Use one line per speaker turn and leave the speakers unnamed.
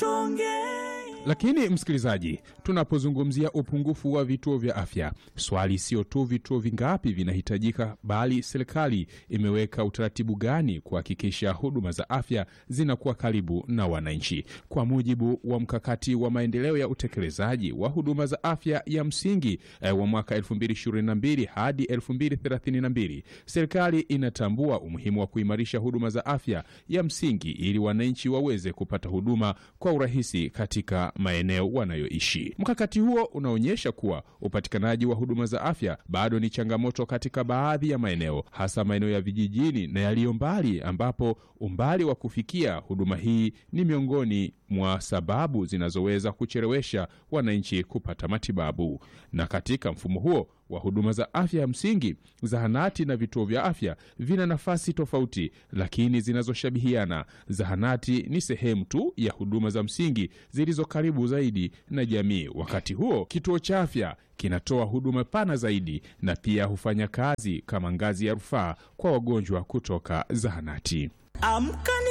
Lakini msikilizaji, tunapozungumzia upungufu wa vituo vya afya, swali sio tu vituo vingapi vinahitajika, bali serikali imeweka utaratibu gani kuhakikisha huduma za afya zinakuwa karibu na wananchi. Kwa mujibu wa mkakati wa maendeleo ya utekelezaji wa huduma za afya ya msingi eh, wa mwaka 2022 hadi 2032, serikali inatambua umuhimu wa kuimarisha huduma za afya ya msingi ili wananchi waweze kupata huduma kwa urahisi katika maeneo wanayoishi. Mkakati huo unaonyesha kuwa upatikanaji wa huduma za afya bado ni changamoto katika baadhi ya maeneo, hasa maeneo ya vijijini na yaliyo mbali, ambapo umbali wa kufikia huduma hii ni miongoni mwa sababu zinazoweza kuchelewesha wananchi kupata matibabu. Na katika mfumo huo wa huduma za afya ya msingi, zahanati na vituo vya afya vina nafasi tofauti, lakini zinazoshabihiana. Zahanati ni sehemu tu ya huduma za msingi zilizo karibu zaidi na jamii. Wakati huo, kituo cha afya kinatoa huduma pana zaidi na pia hufanya kazi kama ngazi ya rufaa kwa wagonjwa kutoka zahanati.
Amka